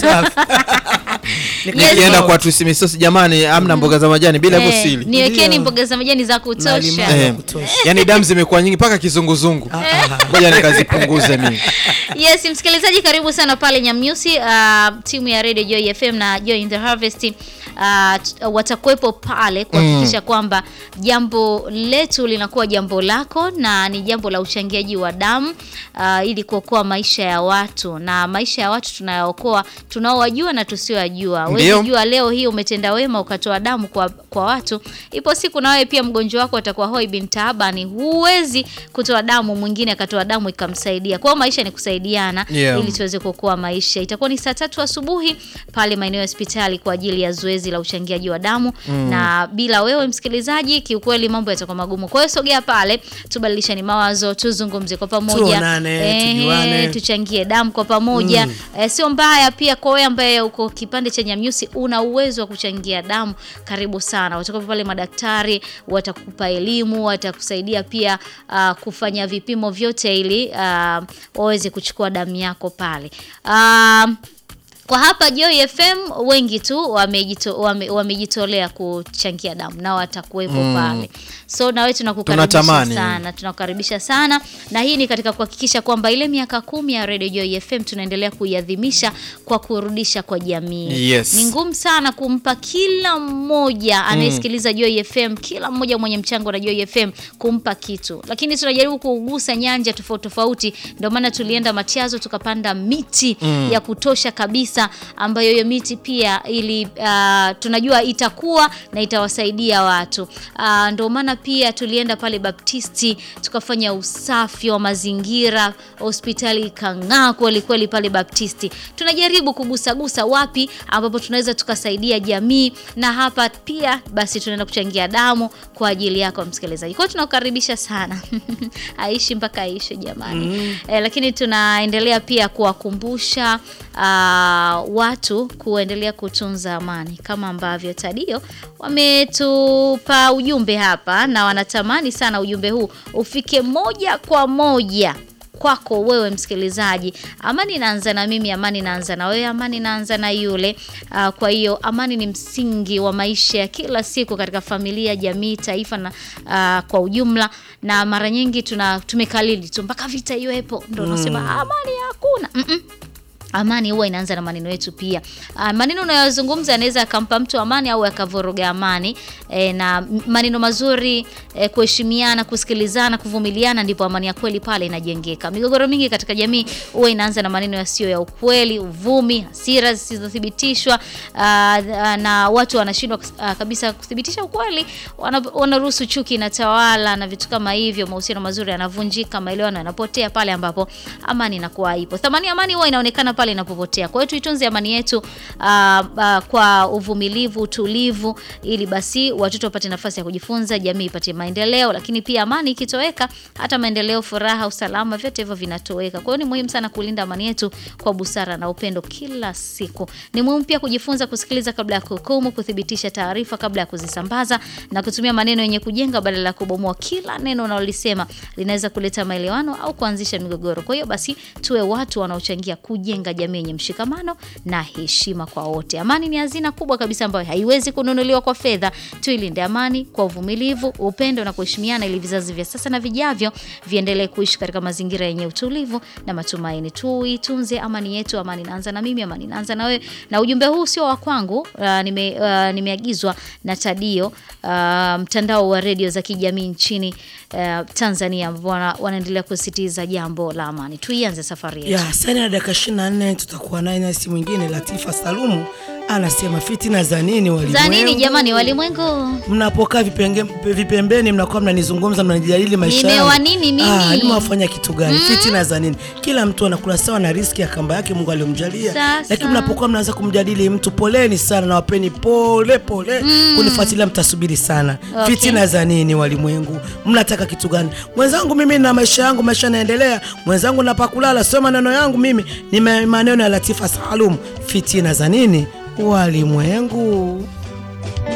Safi. Yes. nikienda kwa tusimisosi jamani amna mboga za majani bila hivyo Eh, sili niwekeni Ndio. mboga za majani za Na kutosha limau. Eh, kutosha. yani damu zimekuwa nyingi mpaka kizunguzungu Ah, ah. ngoja nikazipunguze mimi yes msikilizaji karibu sana pale nyamnyusi uh, timu ya radio joy fm na joy in the harvest uh, t- watakuwepo pale kuhakikisha kwamba jambo letu linakuwa jambo lako na ni jambo la uchangiaji wa damu uh, ili kuokoa maisha ya watu na maisha ya watu tunayaokoa tunaowajua na tusiowajua Ndio. Huwezi jua leo hii umetenda wema ukatoa damu kwa, kwa watu ipo siku na wewe pia mgonjwa wako atakuwa hoi bin taabani huwezi kutoa damu mwingine akatoa damu ikamsaidia kwa hiyo maisha ni kusaidiana Yeah. ili tuweze kuokoa maisha itakuwa ni saa tatu asubuhi pale maeneo ya hospitali kwa ajili ya zoezi la uchangiaji wa damu na bila wewe msikilizaji kiukweli mambo yatakuwa magumu kwa hiyo sogea pale tubadilishani mawazo tuzungumze kwa pamoja Tuonane, Ehe, tujuane. tuchangie damu kwa pamoja eh, sio mbaya pia kwa wewe ambaye uko kipande cha Nyamnyusi una uwezo wa kuchangia damu karibu sana watakuwa pale madaktari watakupa elimu watakusaidia pia uh, kufanya vipimo vyote ili uh, waweze kuchukua damu yako pale uh, kwa hapa Joy FM wengi tu wamejito, wame, wamejitolea kuchangia damu na watakuwepo pale. So na wewe tunakukaribisha Tunatamani. sana, tunakukaribisha sana na hii ni katika kuhakikisha kwamba ile miaka kumi ya Radio Joy FM tunaendelea kuiadhimisha kwa kurudisha kwa jamii. Yes. Ni ngumu sana kumpa kila mmoja anayesikiliza Joy FM, kila mmoja mwenye mchango na Joy FM kumpa kitu, lakini tunajaribu kugusa nyanja tofauti tofauti. Ndio maana tulienda Matiazo tukapanda miti ya kutosha kabisa, ambayo hiyo miti pia ili uh, tunajua itakuwa na itawasaidia watu. Uh, ndio maana pia tulienda pale Baptisti tukafanya usafi wa mazingira, hospitali ikang'aa kweli kweli pale Baptisti. Tunajaribu kugusagusa wapi ambapo tunaweza tukasaidia jamii, na hapa pia basi tunaenda kuchangia damu kwa ajili yako msikilizaji. Kwa hiyo tunakukaribisha sana aishi mpaka aishi jamani. Eh, lakini tunaendelea pia kuwakumbusha uh, watu kuendelea kutunza amani kama ambavyo Tadio wametupa ujumbe hapa na wanatamani sana ujumbe huu ufike moja kwa moja kwako wewe msikilizaji. Amani inaanza na mimi, amani inaanza na wewe, amani inaanza na yule. Uh, kwa hiyo amani ni msingi wa maisha ya kila siku katika familia, jamii, taifa na uh, kwa ujumla, na mara nyingi tuna tumekalili tu mpaka vita iwepo ndo unasema amani hakuna. Mm-mm. Amani huwa inaanza na maneno yetu pia. Ah, maneno unayozungumza yanaweza akampa mtu amani au yakavoroga amani e, na m- maneno mazuri e, kuheshimiana, kusikilizana, kuvumiliana, ndipo amani ya kweli pale inajengeka. Migogoro mingi katika jamii huwa inaanza na maneno yasiyo ya ukweli, uvumi, hasira zisizothibitishwa ah, ah, na watu wanashindwa kus- ah, kabisa kuthibitisha ukweli, wana- wanaruhusu chuki inatawala na vitu kama hivyo, mahusiano mazuri yanavunjika, maelewano yanapotea pale ambapo amani inakuwa haipo. Thamani ya amani huwa inaonekana pale inapopotea. Kwa hiyo tuitunze amani yetu ah, ah, kwa uvumilivu, utulivu, ili basi watoto wapate nafasi ya kujifunza, jamii ipate maendeleo. Lakini pia amani ikitoweka, hata maendeleo, furaha, usalama, vyote hivyo vinatoweka. Kwa hiyo ni muhimu sana kulinda amani yetu kwa busara na upendo kila siku. Ni muhimu pia kujifunza kusikiliza kabla ya kuhukumu, kuthibitisha taarifa kabla ya kuzisambaza na kutumia maneno yenye kujenga badala ya kubomoa. Kila neno unalolisema linaweza kuleta maelewano au kuanzisha migogoro. Kwa hiyo basi tuwe watu wanaochangia kujenga jamii yenye mshikamano na heshima kwa wote. Amani ni hazina kubwa kabisa ambayo haiwezi kununuliwa kwa fedha. Tuilinde amani kwa uvumilivu, upendo na kuheshimiana, ili vizazi vya sasa na vijavyo viendelee kuishi katika mazingira yenye utulivu na matumaini. Tuitunze amani yetu. Amani inaanza na mimi, amani inaanza na wewe. Na ujumbe huu sio wa kwangu, uh, nime, uh, nimeagizwa na Tadio, uh, mtandao wa redio za kijamii nchini uh, Tanzania, ambao wana- wanaendelea kusisitiza jambo la amani. Tuianze safari yetu. ya sani na dakika 24 tutakuwa naye nasi mwingine Latifa Salumu anasema fitina za nini walimwengu za nini jamani, walimwengu? mnapokaa vipenge- vipembeni mnakuwa mnanizungumza mnanijadili maisha Nimewa yangu. nini mimi? Ah, nimewafanya kitu gani fitina za nini kila mtu anakula sawa na riski ya kamba yake mungu aliyomjalia Sasa. lakini mnapokuwa mnaanza kumjadili mtu poleni sana na wapeni pole pole kunifuatilia mtasubiri sana Okay. fitina za nini walimwengu mnataka kitu gani mwenzangu mimi na maisha yangu maisha yanaendelea mwenzangu napakulala sio maneno yangu mimi ni ma- maneno ya latifa salum fitina za nini walimwengu